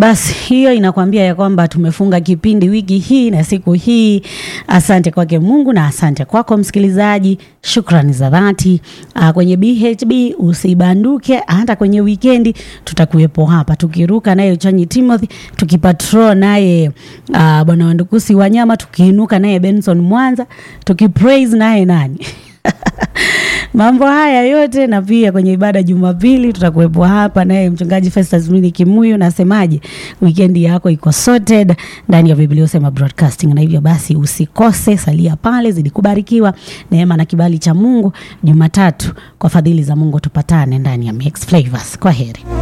Basi hiyo inakwambia ya kwamba tumefunga kipindi wiki hii na siku hii. Asante kwake Mungu na asante kwako msikilizaji, shukrani za dhati. Uh, kwenye BHB usibanduke, hata kwenye wikendi tutakuwepo hapa tukiruka naye Uchanyi Timothy, tukipatrol naye uh, bwana Wandukusi Wanyama, tukiinuka naye Benson Mwanza, tukipraise naye nani mambo haya yote na pia kwenye ibada Jumapili tutakuwepo hapa naye mchungaji Festus Mwini Kimuyu. Nasemaje, wikendi yako iko sorted ndani ya Biblia Usema Broadcasting, na hivyo basi usikose, salia pale, zidi kubarikiwa neema na kibali cha Mungu. Jumatatu kwa fadhili za Mungu tupatane ndani ya Mix Flavors. Kwa heri.